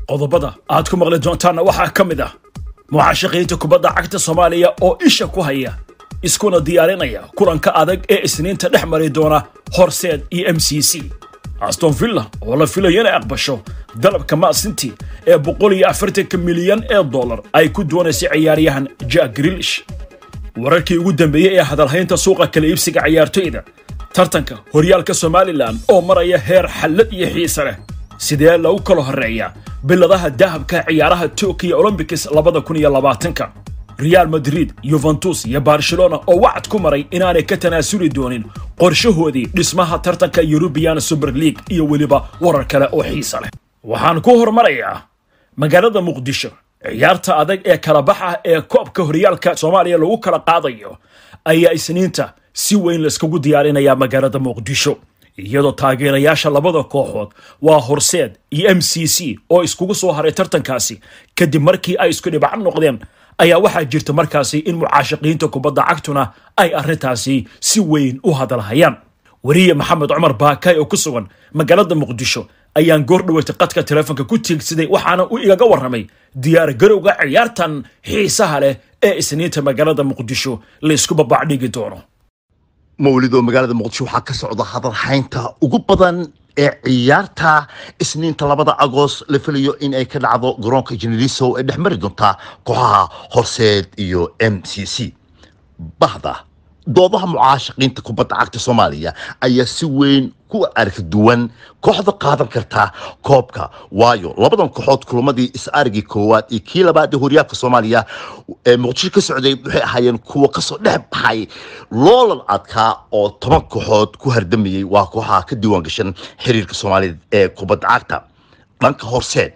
qodobada aad ku maqli doontaanna waxaa ka mid ah mucaashaqiinta kubadda cagta soomaaliya oo isha ku haya iskuna diyaarinaya kulanka adag ee isniinta dhex mari doona horseed iyo m c c aston villa oo la filayo inay aqbasho dalabka maasinti ee boqol iyo afartanka milyan ee dollar ay ku doonaysay ciyaaryahan jack grilish wararkii ugu dambeeyey ee hadalhaynta suuqa kala iibsiga ciyaartoyda tartanka horyaalka somalilan oo maraya heer xallad iyo xiise leh sidee lagu kala horreeya biladaha dahabka ciyaaraha tokiyo olombics labada kun iyo labaatanka real madrid yuventus iyo barcelona oo wacad ku maray inaanay ka tanaasuli doonin qorshahoodii dhismaha tartanka yurubiyan super league iyo weliba warar kale oo xiise leh waxaan ku hormarayaa magaalada muqdisho ciyaarta adag ee kala baxa ee koobka horyaalka soomaaliya lagu kala qaadayo ayaa isniinta si weyn laiskugu diyaarinayaa magaalada muqdisho iyadoo taageerayaasha labada kooxood waa horseed iyo m c c oo iskugu soo haray tartankaasi kadib markii ay isku dhibac noqdeen ayaa waxaa jirta markaasi in mucaashaqiinta kubadda cagtuna ay arrintaasi si weyn u hadalhayaan weriye maxamed cumar baakay oo ku sugan magaalada muqdisho ayaan goor dhaweytay qadka teleefonka ku tiigsaday waxaana uu igaga warramay diyaar garowga ciyaartan xiisaha leh ee isniinta magaalada muqdisho laysku babacdhigi doono mawlidoo magaalada muqdisho waxaa ka socda hadalhaynta ugu badan ee ciyaarta isniinta labada agost la filayo in ay ka dhacdo garoonka jeneriso ee dhex mari doonta kooxaha horseed iyo m c c bahda doodaha mucaashaqiinta kubadda cagta soomaaliya ayaa si weyn ku arka duwan kooxda qaadan karta koobka waayo labadan kooxood kulamadii is-arigii koowaad iyo kii labaad ee horyaalka soomaaliya ee muqdisho ka socday waxay ahaayeen kuwa kasoo dhex baxay loolan adkaa oo toban kooxood ku hardamayey waa kooxaha ka diiwaan gashan xiriirka soomaaliyeed ee kubadda cagta dhanka horseed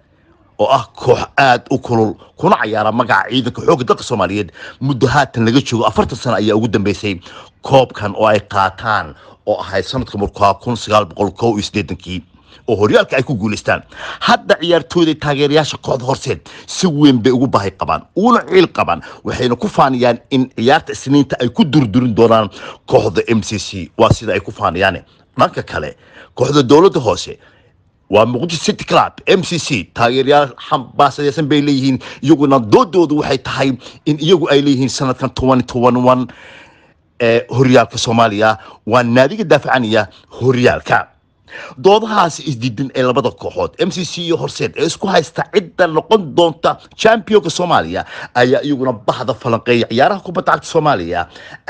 oo ah koox aada u kulul kuna cayaara magaca ciidanka xoogga dalka soomaaliyeed muddo haatan laga joogo afartan sano ayaa ugu dambeysay koobkan oo ay qaataan oo ahayd sanadka markaa kun sagaal boqol kow iyo siddeetankii oo horyaalka ay ku guulaystaan hadda ciyaartooyda taageerayaasha kooxda horseed si weyn bay ugu baahi qabaan una ciil qabaan waxayna ku faaniyaan in ciyaarta isniinta ay ku durdurin doonaan kooxda m c c waa sida ay ku faaniyaan dhanka kale kooxda dowladda hoose waa muqdisho city club m c c taageerayaal xambaasadeysan bay leeyihiin iyaguna doodoodu waxay tahay in iyagu ay leeyihiin sanadkan toban toban one ee horyaalka soomaaliya waa naadiga daafacanaya horyaalka doodahaasi isdiidan ee labada kooxood m c c iyo horseed ee isku haysta cidda noqon doonta championka soomaaliya ayaa iyaguna bahda falanqeeya ciyaaraha kubadda cagta soomaaliya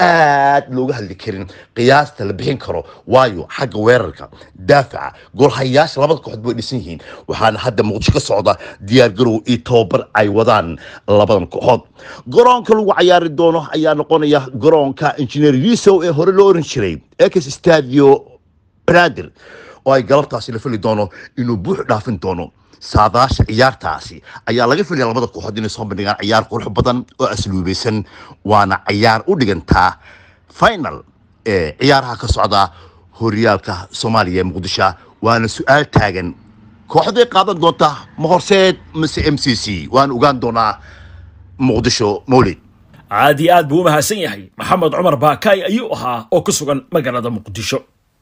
aad looga hadli karin qiyaasta la bixin karo waayo xagga weerarka daafaca goolhayaasha labada kooxood bay dhisan yihiin waxaana hadda muqdisho ka socda diyaargarow iyo tababar ay wadaan labadan kooxood garoonka lagu cayaari doono ayaa noqonaya garoonka injineer yusow ee hore loo oran jiray ex stadio banaadir oo ay galabtaasi la fili doono inuu buux dhaafin doono saadaasha ciyaartaasi ayaa laga filaya labada kooxood inay soo bandhigaan ciyaar qurux badan oo asluubaysan waana ciyaar u dhigantaa final ee ciyaaraha ka socda horyaalka soomaaliya ee muqdisho waana su-aal taagan kooxday qaadan doonta ma horseed mise m c c waan ogaan doonaa muqdisho mawlid aad iyo aad buu u mahadsan yahay maxamed cumar baakaay ayuu ahaa oo ku sugan magaalada muqdisho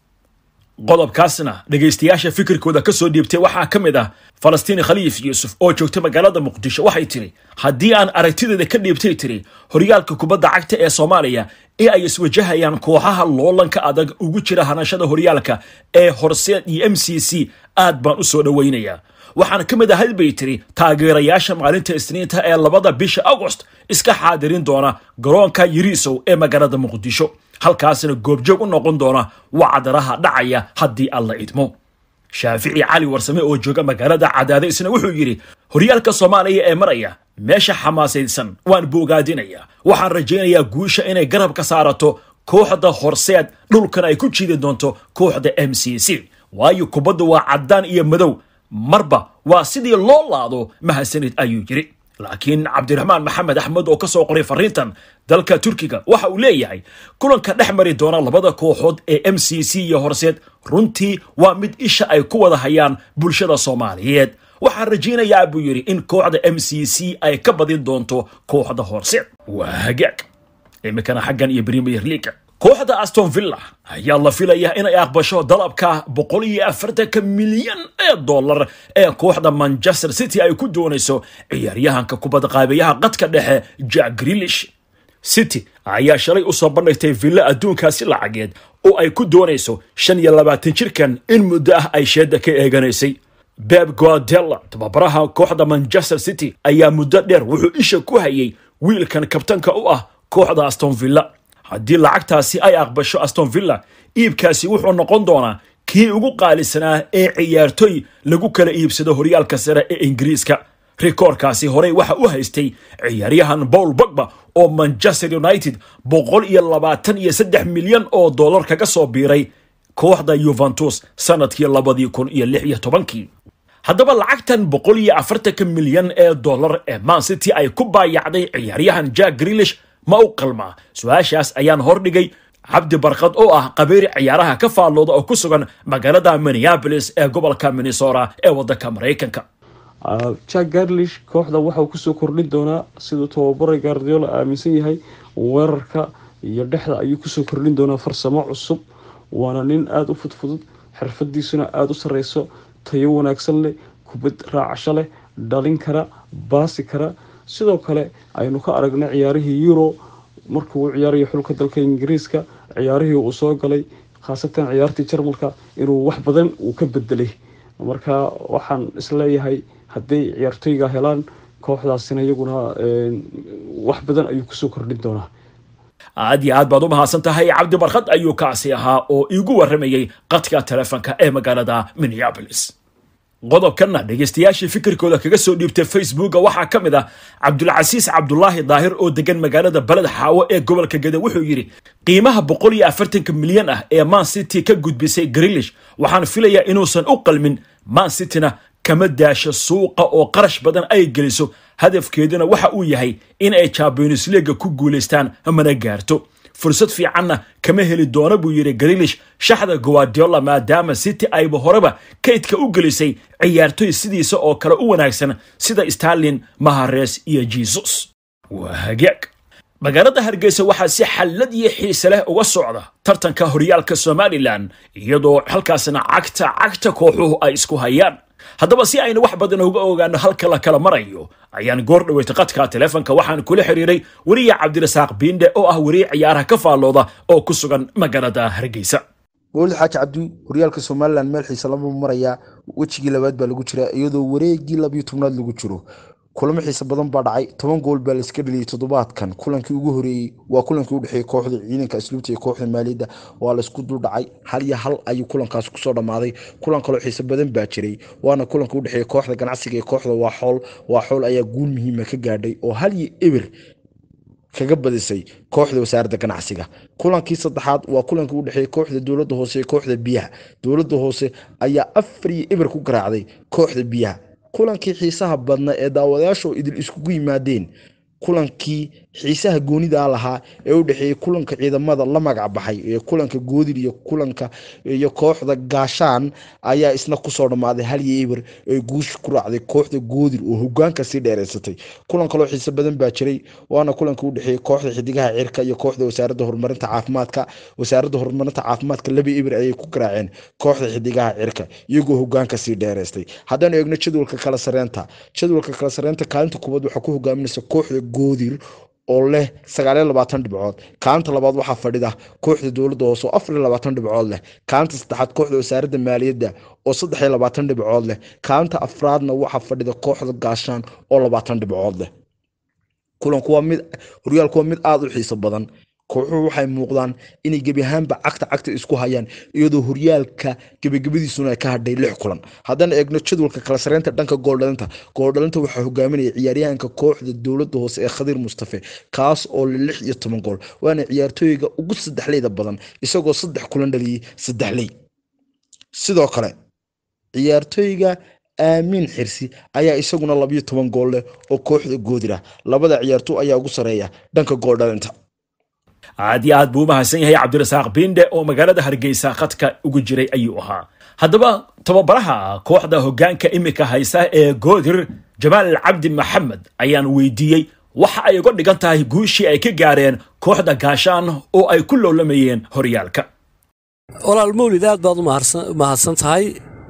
qodobkaasna dhegaystayaasha fikirkooda ka soo dhiibtay waxaa ka mid ah falastiini khaliif yuusuf oo joogta magaalada muqdisho waxay tiri haddii aan aragtideeda ka dhiibtay tiri horyaalka kubadda cagta ee soomaaliya ee ay iswajahayaan kooxaha loolanka adag ugu jira hanashada horyaalka ee horseed iyo m c c aad baan u soo dhowaynayaa waxaana ka mid ahayd bay tiri taageerayaasha maalinta isniinta ee labada bisha agost iska xaadirin doona garoonka yiriisow ee magaalada muqdisho halkaasna goobjoog u noqon doona wacdaraha dhacaya haddii alla idmo shaafici cali warsame oo jooga magaalada cadaade isna wuxuu yidhi horyaalka soomaaliya ee maraya meesha xamaasaysan waan boogaadinayaa waxaan rajaynayaa guusha inay garab ka saarato kooxda horseed dhulkana ay ku jiidi doonto kooxda m c c waayo kubadda waa caddaan iyo madow marba waa sidii loo laado mahadsanid ayuu yidhi laakiin cabdiraxmaan maxamed axmed oo ka soo qoray fariintan dalka turkiga waxa uu leeyahay kulanka dhex mari doona labada kooxood ee m c c iyo horseed runtii waa mid isha ay ku wada hayaan bulshada soomaaliyeed waxaan rajaynayaa buu yidhi in kooxda m c c ay ka badin doonto kooxda horseed waa hagaag iminkana xaggan iyo premier leaga kooxda aston villa ayaa la filayaa inay aqbasho dalabka boqol iyo afartanka milyan ee dollar ee kooxda manchester city ay ku doonayso ciyaaryahanka kubadda qaabeyaha qadka dhexe jack grilish city ayaa shalay u soo bandhigtay villa adduunkaasi lacageed oo ay ku doonayso shan iyo labaatan jirkan in muddo ah ay sheedda ka eeganaysay beb guardella tababaraha kooxda manchester city ayaa muddo dheer wuxuu isha ku hayay wiilkan kabtanka u ah kooxda aston villa haddii lacagtaasi ay aqbasho aston villa iibkaasi wuxuu noqon doonaa kii ugu qaalisanaa ee ciyaartoy lagu kala iibsado horyaalka sare ee ingiriiska rikoorkaasi horey waxa u haystay ciyaaryahan paul bogba oo manchester united boqol iyo labaatan iyo saddex milyan oo dollar kaga soo biiray kooxda yuventus sanadkii labadii kun iyo lix iyo tobankii haddaba lacagtan boqol iyo afartanka milyan ee dollar ee man city ay ku baayacday ciyaaryahan jack grilish ma u qalmaa su-aashaas ayaan hordhigay cabdi barkad oo ah qabeeri ciyaaraha ka faallooda oo ku sugan magaalada minneabolis ee gobolka minnesota ee waddanka maraykanka jack garlish kooxda waxauu kusoo kordhin doonaa siduu tababaray gardiola aaminsan yahay weerarka iyo dhexda ayuu kusoo kordhin doonaa farsamo cusub waana nin aada u fudfudud xirfadiisuna aada u sareyso tayo wanaagsan leh kubad raacasho leh dhalin kara baasi kara sidoo kale aynu ka aragnay ciyaarihii euro markuu u ciyaarayo xulka dalka ingiriiska ciyaarihii uu soo galay khaasatan ciyaartii jarmalka inuu wax badan uu ka bedelay marka waxaan isleeyahay hadday ciyaartoyga helaan kooxdaasina iyaguna wax badan ayuu kusoo kordhin doonaa aad iyo aad baad u mahadsan tahay cabdi barkad ayuu kaasi ahaa oo iigu waramayey qadka telefonka ee magaalada minneabolis qodobkanna dhegaystayaashii fikirkooda kaga soo dhiibtay facebooka waxaa ka mid ah cabdulcasiis cabdulaahi daahir oo degan magaalada baled xaawo ee gobolka gede wuxuu yidhi qiimaha boqol iyo afartanka milyan ah ee man city ka gudbisay grilish waxaan filayaa inuusan u qalmin man cityna kama daasho suuqa oo qarash badan ay geliso hadafkeeduna waxa uu yahay in ay champions leaga ku guulaystaan mana gaarto fursad fiicanna kama heli doono buu yidhi grilish shaxda guardiola maadaama city ayba horeba kaydka u gelisay ciyaartoy sidiisa oo kale u wanaagsan sida starlin mahares iyo jesus waa hagaag magaalada hargeysa waxaa si xallad iyo xiise leh uga socda tartanka horyaalka somalilan iyadoo halkaasna cagta cagta kooxuhu ay isku hayaan haddaba si aynu wax badan uga ogaano halka la kala marayo ayaan goor dhaweytay qadka telefonka waxaan kula xiriiray weriye cabdirasaaq biinde oo ah weriye ciyaaraha ka faallooda oo ku sugan magaalada hargeysa mawlid xaaji cabdi horyaalka somalilan meel xiise lama marayaa wejigii labaad baa lagu jiraa iyadoo wareegii labiyo tobnaad lagu jiro kulamo xiise badan baa dhacay toban gool baa laiska dheliyay toddobaadkan kulankii ugu horeeyey waa kulankii u dhexeeyey kooxda ciidanka asluubta iyo kooxda maaliyadda waa laisku dul dhacay hal iyo hal ayuu kulankaas kusoo dhammaaday kulan kaloo xiise badan baa jiray waana kulanka u dhexeeyey kooxda ganacsiga iyo kooxda waa xool waa xool ayaa guul muhiima ka gaadhay oo hal iyo eber kaga badisay kooxda wasaaradda ganacsiga kulankii saddexaad waa kulankii u dhexeeyey kooxda dowladda hoose iyo kooxda biyaha dowladda hoose ayaa afar iyo eber ku garaacday kooxda biyaha kulankii xiisaha badna ee daawadayaashu idil iskugu yimaadeen kulankii xiisaha goonida lahaa ee u dhexeeyey kulanka ciidamada la magac baxay ee kulanka goodir iyo kulanka iyo kooxda gaashaan ayaa isna kusoo dhammaaday hal iyo eber ee guusha ku raacday kooxda goodir oo hogaanka sii dheereysatay kulan kaloo xiise badan baa jiray waana kulanka u dhexeeyey kooxda xidigaha cirka iyo kooxda wasaaradda horumarinta caafimaadka wasaaradda horumarinta caafimaadka laba eber ayay ku garaaceen kooxda xidigaha cirka iyagoo hogaanka sii dheereystay haddaanu eegno jadwalka kala sareenta jadwalka kala sareenta kaalinta kubad waxaa ku hogaaminaysa kooxda goodir oo leh sagaaliyo labaatan dhibcood kaalinta labaad waxaa fadhida kooxda dowladda hoose oo afariyo labaatan dhibcood leh kaalinta saddexaad kooxda wasaaradda maaliyadda oo saddexiyo labaatan dhibcood leh kaalinta afraadna waxaa fadhida kooxda gaashaan oo labaatan dhibcood leh kulanku waa mid horyaalku waa mid aada u xiiso badan kooxuhu waxay muuqdaan inay gebi ahaanba cagta cagta isku hayaan iyadoo horyaalka gebagabadiisuna ay ka hadhay lix kulan haddana eegno jadwalka kala sareynta dhanka gooldhalinta gooldhalinta waxaa hogaaminaya ciyaaryahanka kooxda dowladda hoose ee khadiir mustafe kaas oo le lix iyo toban gool waana ciyaartooyga ugu saddexleyda badan isagoo saddex kulan dhaliyey saddexley sidoo kale ciyaartooyga aamiin xirsi ayaa isaguna labiyo toban gool leh oo kooxda goodir ah labada ciyaartooy ayaa ugu sareeya dhanka gooldhalinta aad iyo aad buu u mahadsan yahay cabdirasaaq binde oo magaalada hargeysa khadka ugu jiray ayuu ahaa haddaba tababaraha kooxda hoggaanka imika haysa ee goodir jamaal cabdi maxamed ayaan weydiiyey waxa ay uga dhigan tahay guushii ay ka gaareen kooxda gaashaan oo ay ku loolamayeen horyaalka walaal mawlid aad baad u mahadsan tahay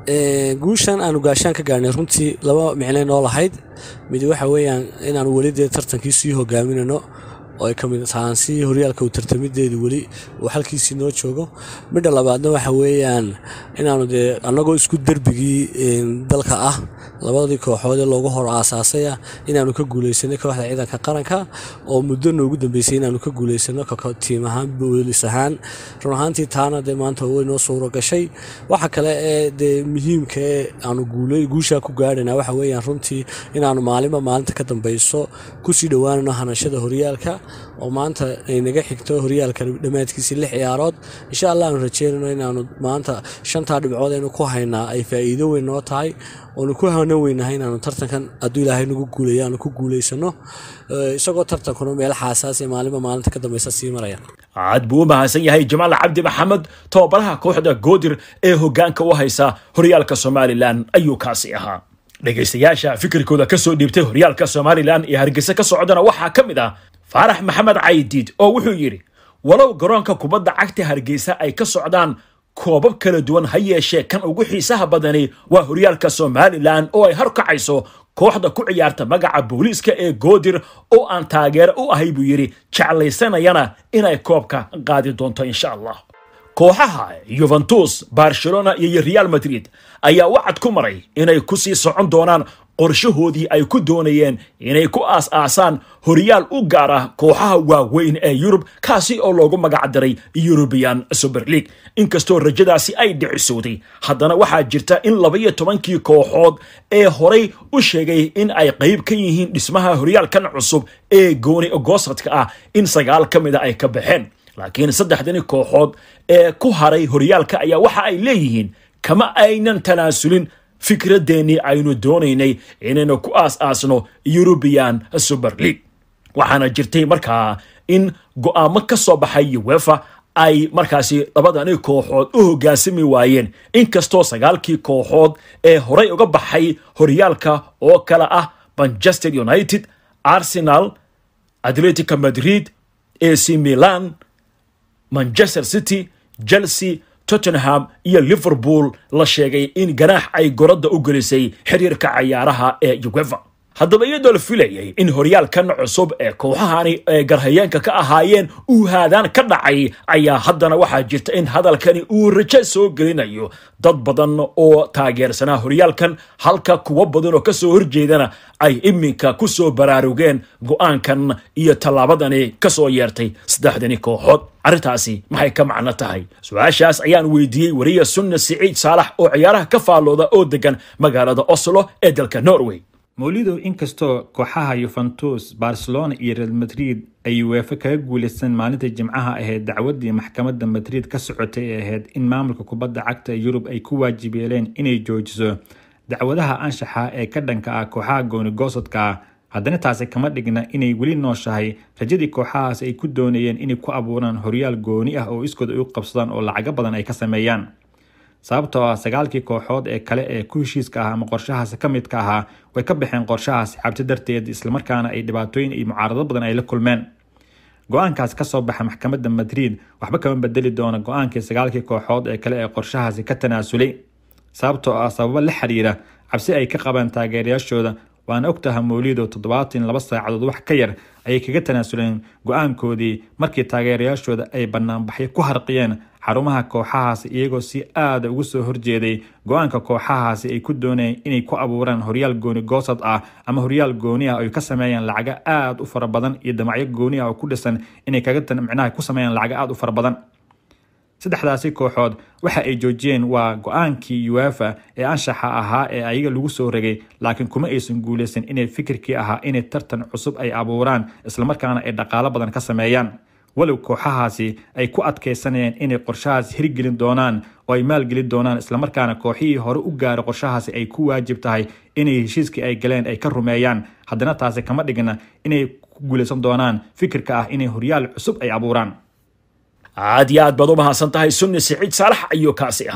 guushan aanu gaashaan ka gaarnay runtii laba micnay noo lahayd mid waxa weeyaan inaanu weli dee tartankii sii hogaaminano oo ay ka mid tahaan si horyaalka uu tartamideedu weli uu halkiisii noo joogo midha labaadna waxa weeyaan inaanu dee annagoo isku derbigii dalka ah labadii kooxood ee loogu hor aasaasay ah inaanu ka guuleysanay kooxda ciidanka qaranka oo muddo noogu dambeysay inaanu ka guuleysano tiim ahaan boolis ahaan run ahaantii taana dee maanta way noo suuro gashay waxa kale ee dee muhiimka ee aanu guushaa ku gaarhana waxa weeyaan runtii inaanu maalinba maalinta ka dambeyso kusii dhowaanano hanashada horyaalka oo maanta ay naga xigto horyaalka dhammaadkiisii lix ciyaarood insha allah aanu rajeynano inaanu maanta shantaa dhibcood aynu ku haynaa ay faa'iido weyn noo tahay oonu ku hana weynahay inaanu tartankan hadduu ilaahay nagu guuleeyo aanu ku guulaysano isagoo tartankuna meel xaasaas ee maalinba maalinta ka dambeysa sii maraya aad buu u mahadsan yahay jamaal cabdi maxamed tababaraha kooxda goodir ee hoggaanka u haysa horyaalka somalilan ayuu kaasi ahaa dhegaystayaasha fikirkooda ka soo dhiibtay horyaalka somalilan iyo hargeysa ka socdana waxaa ka mid ah faarax maxamed caydiid oo wuxuu yidhi walow garoonka kubadda cagta hargeysa ay ka socdaan koobab kala duwan ha yeeshee kan ugu xiisaha badani waa horyaalka somalilan oo ay harkacayso kooxda ku ciyaarta magaca booliiska ee goodir oo aan taageero u ahay buu yidhi jeclaysanayana inay koobka qaadi doonto insha allah kooxaha yuventus barcelona iyo real madrid ayaa wacad ku maray inay ku sii socon doonaan qorshahoodii ay ku doonayeen inay ku aas-aasaan horyaal u gaar ah kooxaha waaweyn ee yurub kaasi oo loogu magacdaray eurubian super league inkastoo rajadaasi ay dhicisowday haddana waxaa jirta in labaiyo tobankii kooxood ee horay u sheegay in ay qayb ka yihiin dhismaha horyaalkan cusub ee gooni goosadka ah in sagaal ka mida ay ka baxeen laakiin saddexdani kooxood ee ku haray horyaalka ayaa waxa ay leeyihiin kama aynan tanaasulin fikradeennii aynu doonaynay inaynu ku aas-aasno eurubian super league waxaana jirtay markaa in go'aamo ka soo baxay uwefa ay markaasi labadani kooxood u hoggaansami waayeen inkastoo sagaalkii kooxood ee horay uga baxay horyaalka oo kale ah manchester united arsenal atletica madrid ac milan manchester city chelsea tottenham iyo liverpool la sheegay in ganaax ay goradda u gelisay xiriirka cayaaraha ee uwefa haddaba iyadoo la filayay in horyaalkan cusub ee kooxahani ee garhayeenka ka ahaayeen uu haadaan ka dhacay ayaa haddana waxaa jirta in hadalkani uu rajo soo gelinayo dad badan oo taageersanaa horyaalkan halka kuwo badan oo kasoo horjeedana ay iminka ku soo baraarugeen go'aankan iyo tallaabadani ka soo yeertay saddexdani kooxood arrintaasi maxay ka macno tahay su-aashaas ayaan weydiiyey wariya sunna siciid saalax oo ciyaaraha ka faallooda oo degan magaalada oslo ee dalka norway mawlidow inkastoo kooxaha yuventus barcelona iyo real madrid ay uefa kaga guulaysan maalinta jimcaha ahayd dacwadii maxkamadda madrid ka socotay ee ahayd in maamulka kubadda cagta yurub ay ku waajib yeeleen inay joojiso dacwadaha anshaxa ee ka dhanka ah kooxaha goonigoosodka ah haddana taasi kama dhigna inay weli nooshahay rajadii kooxahaas ay ku doonayeen inay ku abuuraan horyaal gooni ah oo iskood ay u qabsadaan oo lacago badan ay ka sameeyaan sababtoo ah sagaalkii kooxood ee kale ee ku heshiiska ah ama qorshahaasi ka midka ahaa way ka baxeen qorshahaasi cabti darteed islamarkaana ay dhibaatooyin iyo mucaarado badan ay la kulmeen go-aankaas kasoo baxa maxkamadda madrid waxba kama bedeli doona go-aankii sagaalkii kooxood ee kale ee qorshahaasi ka tanaasulay sababtoo ah sababo la xiriira cabsi ay ka qabaan taageerayaashooda waana ogtaha mawlido toddobaatan laba saacadood wax ka yar ayay kaga tanaasuleen go-aankoodii markii taageerayaashooda ay banaanbaxyo ku harqiyeen xarumaha kooxahaasi iyagoo si aada ugu soo horjeeday go-aanka kooxahaasi ay ku doonayeen inay ku abuuraan horyaal gooni goosad ah ama horyaal gooni ah ay ka sameeyaan lacago aada u fara badan iyo damacyo gooni ah oo ku dhisan inay kaga micnaha ku sameeyaan lacago aada u fara badan saddexdaasi kooxood waxa ay joojiyeen waa go-aankii uefa ee anshaxa ahaa ee ayaga lagu soo ragay laakiin kuma aysan guulaysan inay fikirkii ahaa inay tartan cusub ay abuuraan islamarkaana ay dhaqaalo badan ka sameeyaan walow kooxahaasi ay ku adkaysanayeen inay qorshahaas hirgelin doonaan oo ay maalgelin doonaan islamarkaana kooxihii hore u gaara qorshahaasi ay ku waajib tahay inay heshiiskii ay galeen ay ka rumeeyaan haddana taasi kama dhigna inay ku guulaysan doonaan fikirka ah inay horyaal cusub ay abuuraan aad iyo aad baad u mahadsan tahay sunni siciid saalax ayuu kaasi ahaa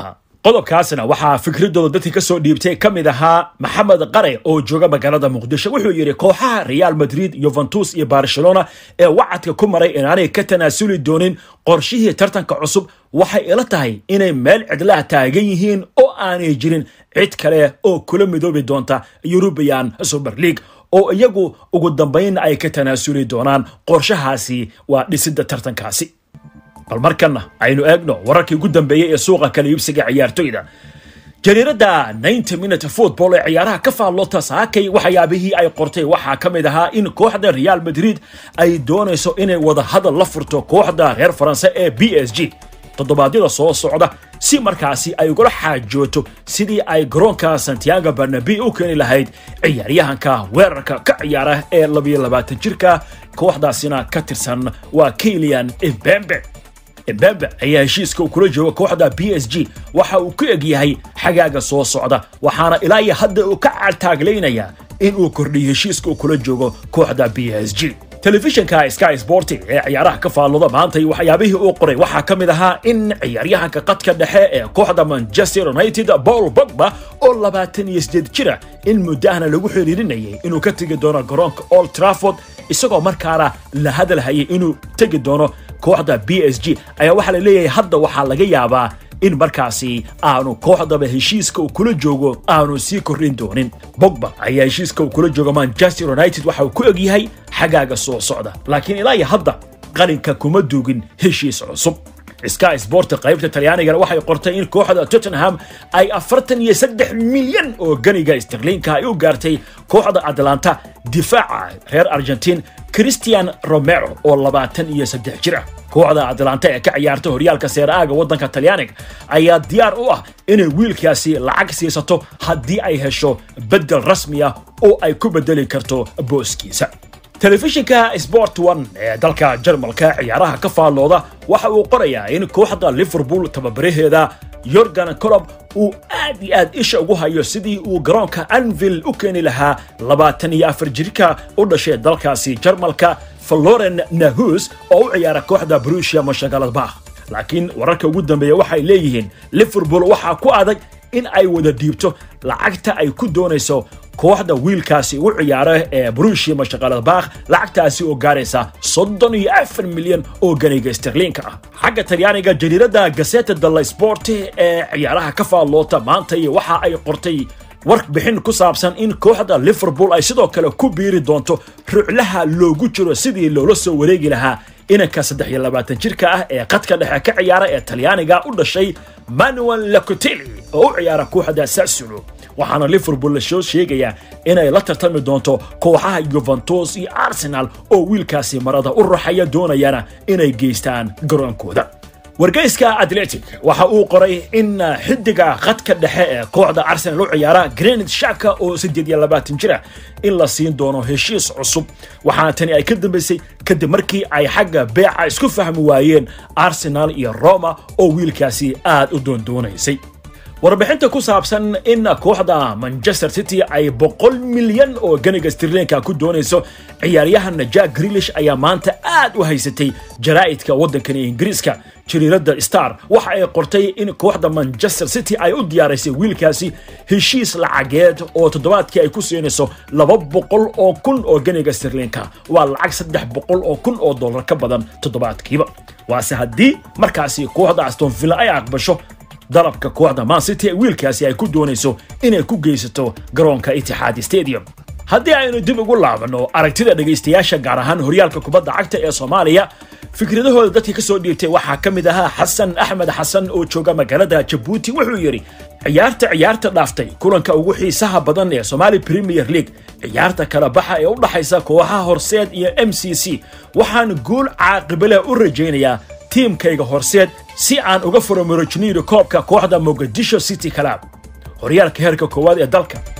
qodobkaasna waxaa fikradooda dadkii ka soo dhiibtay ka mid ahaa maxamed qare oo jooga magaalada muqdisho wuxuu yidhi kooxaha real madrid yuventus iyo barcelona ee wacadka ku maray inaanay ka tanaasuli doonin qorshihii tartanka cusub waxay ila tahay inay meel cidlaha taagan yihiin oo aanay jirin cid kale oo kula midoobi doonta eurubian super league oo iyagu ugu dambayn ay ka tanaasuli doonaan qorshahaasi waa dhisidda tartankaasi bal markanna aynu eegno wararkii ugu dambeeyey ee suuqa kala iibsiga ciyaartoyda jariiradda 90 minute football ee ciyaaraha ka faallota saakay waxyaabihii ay qortay waxaa ka mid ahaa in kooxda real madrid ay doonayso inay wada hadal la furto kooxda reer faranse ee b s g toddobaadyada soo socda si markaasi ay ugula xaajooto sidii ay garoonka santiago barnabi u keeni lahayd ciyaaryahanka weerarka ka ciyaara ee labiyo labaatan jirka kooxdaasina ka tirsan waa kilian embembe embembe ayaa heshiiska uu kula jooga kooxda b s g waxa uu ku eg yahay xagaaga soo socda waxaana ilaa iyo hadda uu ka caaltaaglaynayaa in uu kordhiyo heshiiska uu kula joogo kooxda b s g telefishinka sky sporting ee ciyaaraha ka faallooda maanta iyo waxyaabihii uu qoray waxaa ka mid ahaa in ciyaaryahanka qadka dhexe ee kooxda manchester united paul bogba oo labaatan iyo sideed jira in muddahana lagu xiriirinayay inuu ka tegi doono garoonka old trafford isagoo markaana la hadalhayay inuu tegi doono kooxda b s g ayaa waxaa la leeyahay hadda waxaa laga yaabaa in markaasi aanu kooxdaba heshiiska uu kula joogo aanu sii kordhin doonin bogba ayaa heshiiska uu kula joogo manchester united waxa uu ku eg yahay xagaaga soo socda laakiin ilaa iyo hadda qalinka kuma duugin heshiis cusub sky sport qaybta talyaanigana waxay qortay in kooxda tottenham ay afartan iyo saddex milyan oo ganiga sterliinka ay u gaartay kooxda atlanta difaaca reer argentiin christian romero oo labaatan iyo saddex jir ah kooxda atlanta ee ka ciyaarta horyaalka seeraaga waddanka talyaaniga ayaa diyaar u ah inay wiilkaasi lacag siisato haddii ay hesho beddel rasmi ah oo ay ku beddeli karto booskiisa telefishinka sport one ee dalka jarmalka ciyaaraha ka faallooda waxa uu qorayaa in kooxda liverpool tababaraheeda yorgan colob uu aad iyo aad isha ugu hayo sidii uu garoonka anvil u keeni lahaa labaatan iyo afar jirka u dhashay dalkaasi jarmalka floren nahus oo u ciyaara kooxda brusia mashagaladbakh laakiin wararka ugu dambeeya waxay leeyihiin liverpool waxaa ku adag in ay wada dhiibto lacagta ay ku doonayso kooxda wiilkaasi u ciyaara ee brushia mashaqaladbakh lacagtaasi oo gaaraysa soddon iyo afar milyan oo ganiga sterliinka ah xagga talyaaniga jariiradda gaseta dalla sport ee ciyaaraha ka faalloota maanta iyo waxa ay qortay warbixin ku saabsan in kooxda liverpool ay sidoo kale ku biiri doonto ruclaha loogu jiro sidii loola soo wareegi lahaa inanka saddex iyo labaatan jirka ah ee qadka dhexe ka ciyaara ee talyaaniga u dhashay manuel lacotelli oo u ciyaara kooxda sassulo waxaana liverpool la soo sheegayaa inay la tartami doonto kooxaha yuventus iyo arsenal oo wiilkaasi marada u ruxaya doonayana inay geystaan garoonkooda wargeyska atletic waxa uu qoray in xidiga khadka dhexe ee kooxda arsenal u ciyaara granit shaka oo siddeed iyo labaatan jira in la siin doono heshiis cusub waxaana tani ay ka dambaysay kadib markii ay xagga beeca isku fahmi waayeen arsenal iyo roma oo wiilkaasi aad u doondoonaysay warbixinta ku saabsan in kooxda manchester city ay boqol milyan oo ganiga stirlinka ku doonayso ciyaaryahan jack grilish ayaa maanta aad u haysatay jaraa'idka waddankani ingiriiska jariiradda star waxa ay qortay in kooxda manchester city ay u diyaaraysay wiilkaasi heshiis lacageed oo toddobaadkii ay ku siinayso laba boqol oo kun oo ganiga stirlinka waa lacag saddex boqol oo kun oo dollar ka badan toddobaadkiiba waase haddii markaasi kooxda aston villa ay aqbasho dalabka kooxda man city ee wiilkaasi ay ku doonayso inay ku geysato garoonka itixaad stadium haddii aynu dib ugu laabanno aragtida dhegaystayaasha gaar ahaan horyaalka kubadda cagta ee soomaaliya fikradahooda dadkii ka soo dhiibtay waxaa ka mid ahaa xasan axmed xasan oo jooga magaalada jabuuti wuxuu yidhi ciyaarta ciyaarta dhaaftay kulanka ugu xiisaha badan ee somaali premier league ciyaarta kala baxa ee u dhaxaysa kooxaha horseed iyo m c c waxaan guul caaqibale u rajaynayaa tiimkayga horseed si aan uga furo marojiniiri koobka kooxda mogadisho city club horyaalka heerka koowaad ee dalka